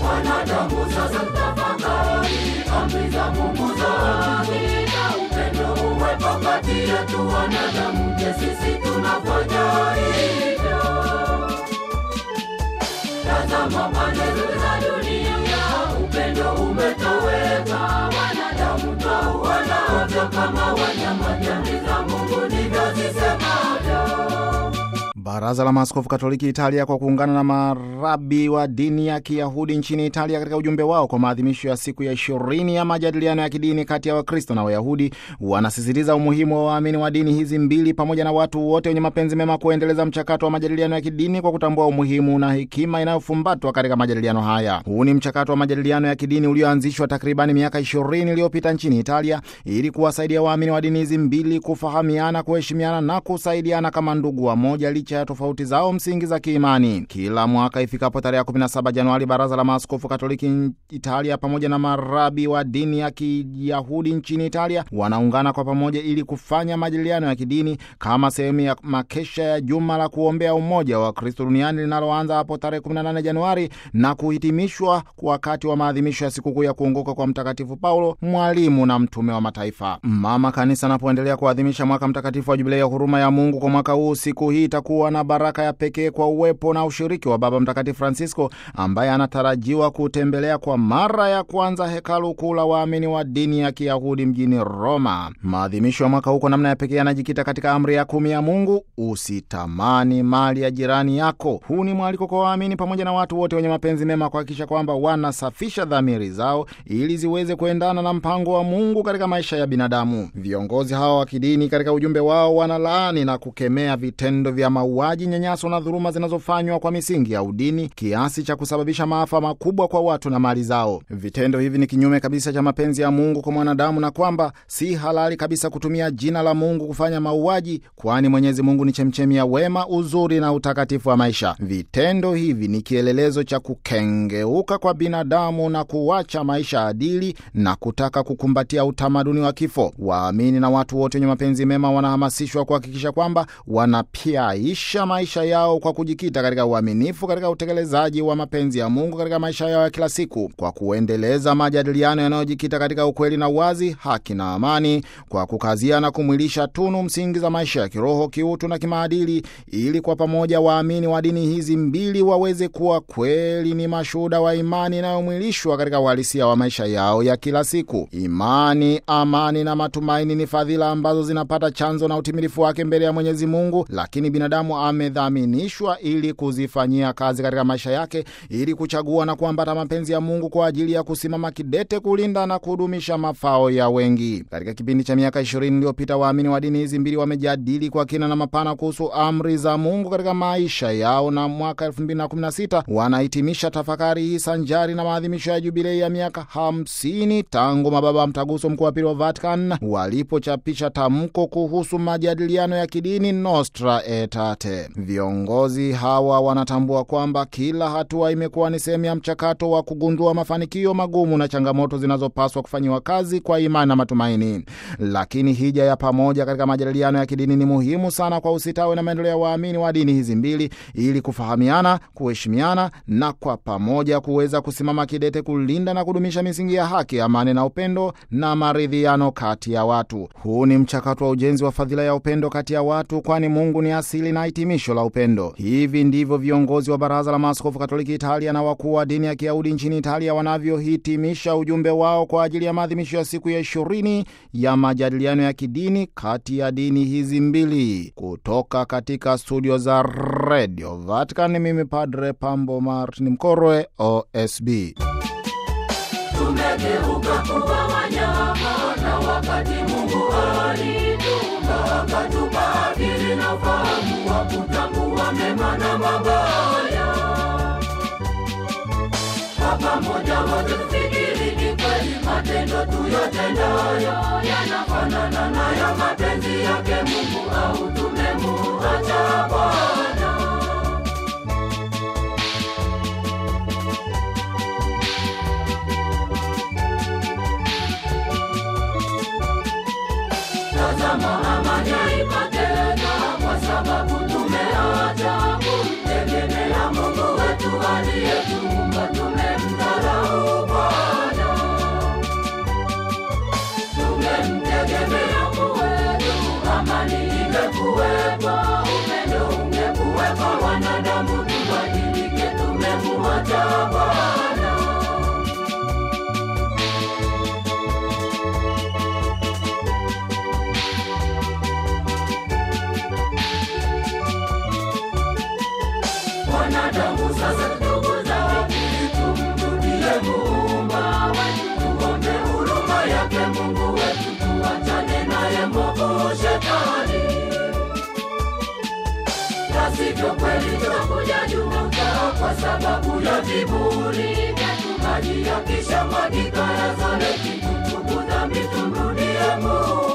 Wanadamu sasa tafakari amri za Mungu za haki na upendo uwepo kati yetu wanadamu. Je, sisi tunafanya hivyo? Tazama pande zote za dunia, upendo umetoweka. Wanadamu twauana ovyo kama wanyama. Amri za Mungu ndivyo zisemavyo. Baraza la Maaskofu Katoliki Italia kwa kuungana na marabi wa dini ya Kiyahudi nchini Italia katika ujumbe wao kwa maadhimisho ya siku ya ishirini ya majadiliano ya kidini kati ya Wakristo na Wayahudi wanasisitiza umuhimu wa waamini wa dini hizi mbili pamoja na watu wote wenye mapenzi mema kuendeleza mchakato wa majadiliano ya kidini kwa kutambua umuhimu na hekima inayofumbatwa katika majadiliano haya. Huu ni mchakato wa majadiliano ya kidini ulioanzishwa takribani miaka ishirini iliyopita nchini Italia ili kuwasaidia waamini wa dini hizi mbili kufahamiana, kuheshimiana na kusaidiana kama ndugu wa moja licha ya tofauti zao msingi za kiimani. Kila mwaka ifikapo tarehe 17 Januari, baraza la maaskofu Katoliki Italia pamoja na marabi wa dini ya Kiyahudi nchini Italia wanaungana kwa pamoja ili kufanya majadiliano ya kidini kama sehemu ya makesha ya juma la kuombea umoja wa Kristo duniani linaloanza hapo tarehe 18 Januari na kuhitimishwa wakati wa maadhimisho ya sikukuu ya kuongoka kwa Mtakatifu Paulo, mwalimu na mtume wa mataifa. Mama Kanisa anapoendelea kuadhimisha mwaka mtakatifu wa Jubilei ya huruma ya Mungu kwa mwaka huu, siku hii itakuwa na baraka ya pekee kwa uwepo na ushiriki wa Baba Mtakatifu Francisco ambaye anatarajiwa kutembelea kwa mara ya kwanza hekalu kuu la waamini wa dini ya Kiyahudi mjini Roma. Maadhimisho ya mwaka huu kwa namna ya pekee yanajikita katika amri ya kumi ya Mungu, usitamani mali ya jirani yako. Huu ni mwaliko kwa waamini pamoja na watu wote wenye mapenzi mema kuhakikisha kwamba wanasafisha dhamiri zao ili ziweze kuendana na mpango wa Mungu katika maisha ya binadamu. Viongozi hawa wa kidini katika ujumbe wao wanalaani na kukemea vitendo vya mauaji, nyanyaso na dhuluma zinazofanywa kwa misingi ya udini kiasi cha kusababisha maafa makubwa kwa watu na mali zao. Vitendo hivi ni kinyume kabisa cha mapenzi ya Mungu kwa mwanadamu na kwamba si halali kabisa kutumia jina la Mungu kufanya mauaji, kwani Mwenyezi Mungu ni chemchemi ya wema, uzuri na utakatifu wa maisha. Vitendo hivi ni kielelezo cha kukengeuka kwa binadamu na kuacha maisha adili na kutaka kukumbatia utamaduni wa kifo. Waamini na watu wote wenye mapenzi mema wanahamasishwa kuhakikisha kwamba wanapyaisha maisha yao kwa kujikita katika uaminifu katika utekelezaji wa mapenzi ya Mungu katika maisha yao ya kila siku, kwa kuendeleza majadiliano yanayojikita katika ukweli na uwazi, haki na amani, kwa kukazia na kumwilisha tunu msingi za maisha ya kiroho, kiutu na kimaadili, ili kwa pamoja waamini wa dini hizi mbili waweze kuwa kweli ni mashuhuda wa imani inayomwilishwa katika uhalisia wa maisha yao ya kila siku. Imani, amani na matumaini ni fadhila ambazo zinapata chanzo na utimilifu wake mbele ya Mwenyezi Mungu, lakini binadamu amedhaminishwa ili kuzifanyia kazi katika maisha yake, ili kuchagua na kuambata mapenzi ya Mungu kwa ajili ya kusimama kidete kulinda na kudumisha mafao ya wengi. Katika kipindi cha miaka ishirini iliyopita, waamini wa dini hizi mbili wamejadili kwa kina na mapana kuhusu amri za Mungu katika maisha yao, na mwaka 2016 wanahitimisha tafakari hii sanjari na maadhimisho ya jubilei ya miaka 50 tangu mababa mtaguso mkuu wa pili wa Vatican walipochapisha tamko kuhusu majadiliano ya kidini Nostra Aetate. Viongozi hawa wanatambua kwamba kila hatua imekuwa ni sehemu ya mchakato wa kugundua mafanikio magumu na changamoto zinazopaswa kufanyiwa kazi kwa imani na matumaini. Lakini hija ya pamoja katika majadiliano ya kidini ni muhimu sana kwa usitawi na maendeleo ya waamini wa dini hizi mbili, ili kufahamiana, kuheshimiana na kwa pamoja kuweza kusimama kidete kulinda na kudumisha misingi ya haki, amani na upendo na maridhiano kati ya watu. Huu ni mchakato wa ujenzi wa fadhila ya upendo kati ya watu, kwani Mungu ni asili na hitimisho la upendo. Hivi ndivyo viongozi wa Baraza la Maaskofu Katoliki Italia na wakuu wa dini ya Kiyahudi nchini Italia wanavyohitimisha ujumbe wao kwa ajili ya maadhimisho ya siku ya ishirini ya majadiliano ya kidini kati ya dini hizi mbili. Kutoka katika studio za Radio Vatican, mimi Padre Pambo Martin Mkorwe, OSB. Tumegeuka kuwa wanyama, na wakati Mungu alituumba akatupa akili na ufahamu wa kutambua mema na mabaya. Kwa pamoja wote tufikiri ni kweli, matendo tuyatendayo yanafanana nayo mapenzi yake Mungu, au tumemuacha Bwana? Tazama amani haipatena kwa sababu tumeacha kumtegemea Mungu wetu aliyetuumba, tumemdharau Sasa ndugu zangu, tumrudie Muumba wetu, tuombe huruma yake Mungu wetu, tuachane naye mwovu Shetani na sivyo kweli tutakuja juta kwa sababu ya viburi vyetu. Maji yakishamwagika yazoleki, tubu dhambi tumrudie Mungu.